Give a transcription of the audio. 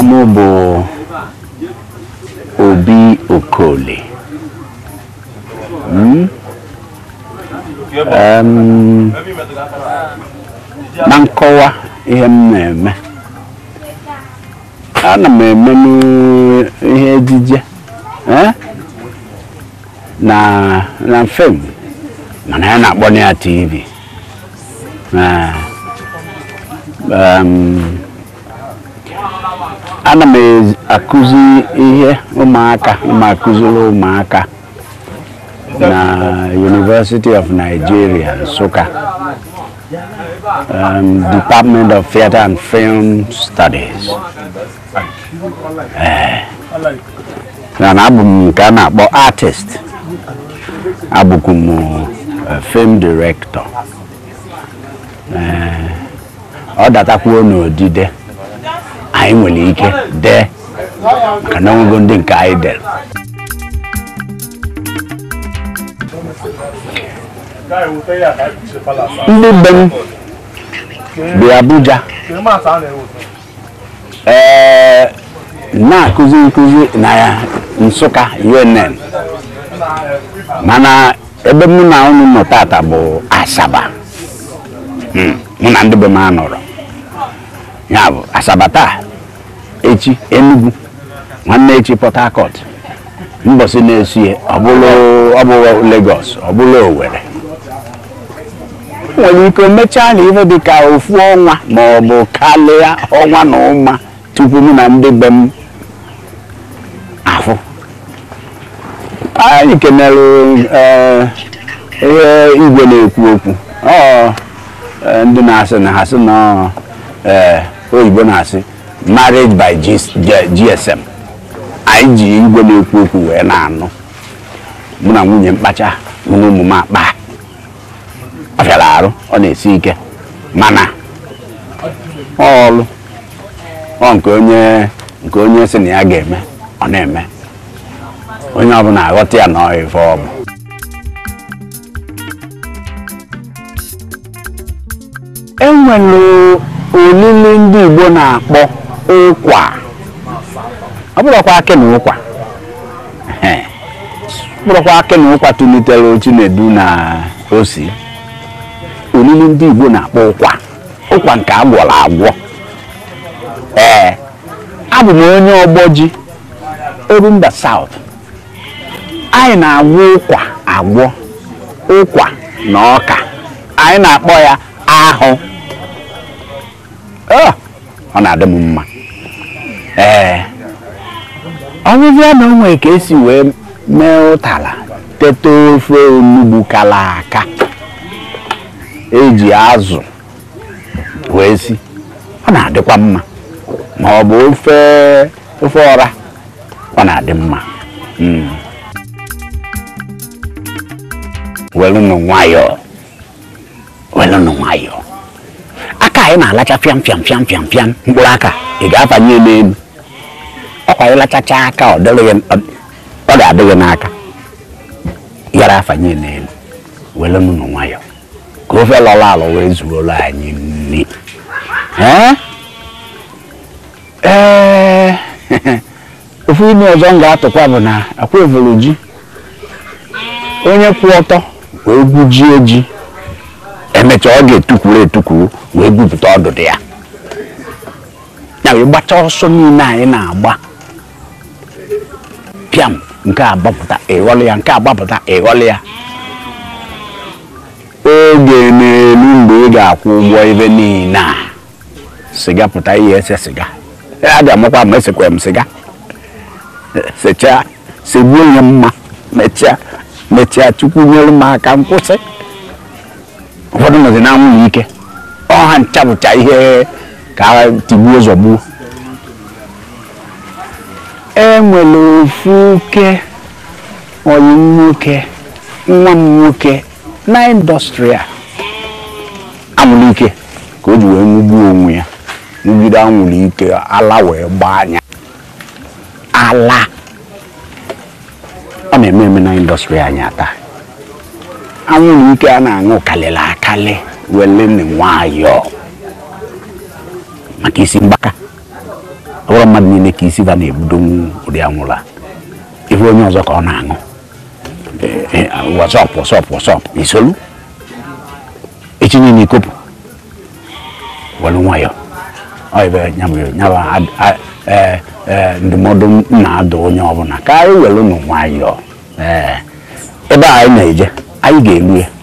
m bụ Obi Okoli Mm? Em, na nkọwa ihe m na-eme ana m eme ihe ejije eh? na na fim mana ya na-akpọ na ya tv Eh, em, ana m ezi- akụzi ihe ụmụaka ma akụziri ụmụaka na University of Nigeria Nsụka um, Department of Theatre and Film Studies Eh, na na abụ m nke a na-akpọ artist abụkwu m eh, film director Eh, ọ datakwuo n'odide anyị nwere ike dee maka na onwego ndị nke anyị dere ndị be m bi Abuja ee na-akụzi nkụzi na ya Nsụka UNN mana ebe mụ na unu nọ tata bụ Asaba Mm, mụ na ndị be m anọrọ ya bụ Asaba taa echi Enugu nwanne echi Port Harcourt mbọsị na-esie ọ bụrụ ọ bụ Lagos ọ bụrụ Owerri nwere ike mechaa na ife dị ka ofu ọnwa ma ọ bụ karịa ọnwa na ụma tupu mụ na ndị be m afụ anyị kenere eh, ihe igwe na-ekwu okwu ọ eh, ndị na-asị na ha sị na eh, oyibo na-asị marriage by G- G- GSM anyị ji igwe na-ekwu okwu wee na-anụ mụ na nwunye mkpacha mụ na ụmụ m akpa ọ fịara arụ ọ na-esi ike mana ọlụ ọ nke onye nke onye sị na ya ga-eme ọ na-eme onye ọbụla aghọta ya na ọ ife ọ bụ e nwere olili ndị Igbo na-akpọ ụkwa ọ bụrụkwa akị na ụkwa Ehe. ọ bụrụkwa akị na ụkwa tụlitere Chinedu na osi olili ndị Igbo na-akpọ ụkwa ụkwa nke agwọrọ agwọ ee abụ m onye ọgbọ ji Orumba South anyị na-agwọ ụkwa agwọ ụkwa na ọka anyị na-akpọ ya ahụ Ọ, ọ na-adị m mma ee ọbụbịa na onwe ka esi wee mee ụtara tete ofe onugbu kala aka eji azụ wee si ọ na-adịkwa mma ma ọ bụ ofe ofe ọra ọ na-adị mma Mm. welụnụ nwayọọ welụnụ nwayọọ aka anyị na-alacha pịam pịam pịam pịam pịam mkpụrụ aka ị ga-afanye n'elu ọkwa ịlachacha aka ọ dịrị gị- ọ- ọ ga-adị gị n'aka yara afanye n'elu welụnụ nwayọọ ka ofe lọrọ alọ wee zuoro anyị nri ee ee ofu ime ọzọ m ga-atụkwa bụ na akwa evolu ji onye kwụ ọtọ wee gwujie ji emechaa ọ ga-etukwuru etukwuru wee gwupụta ọdụdụ ya ya wee gbachaa ọsọ niile anyị na-agba pịam nke a gbapụta ịghọlị ya nke a gbapụta ịghọlị ya oge n'elu mgbe ị ga-akwụ ụgwọ ebe niile a siga pụta ihe ese siga a ga-amakwa ma esekwa m siga sechaa segbuo onye mma mechaa mechaa chukwu nyere m aka nkwụsị ụfọdụ nọzi na anwụghị ike ọha nchapụcha ihe ka ha tigbuo zọgbuo e nwere ofu oke oyi nwoke nwa m nwoke na indọstrị a anwụrụ ike ka o ji wee nwugbuo onwe ya nwugide anwụrụ ike ala wee gbaa anya ala ọ na-eme eme na indọstrị anyị taa anwụrụ ike a na-aṅụ kalịrị akalị wele nwayọọ maka isi mgbaka ọ bụrụ mmadụ niile ka isi ba na-ebudonwu ụdị anwụrụ a ife onye ọzọ ka ọ na-aṅụ wọsọp wọsọp wọsọp isolu echi niile ikopụ welu nwayọ ọ ibe nyaba ndụmọdụ m na-adụ onye ọbụla ka anyị welu nụ nwayọ ee ebe a anyị na-eje anyị ga-eru ya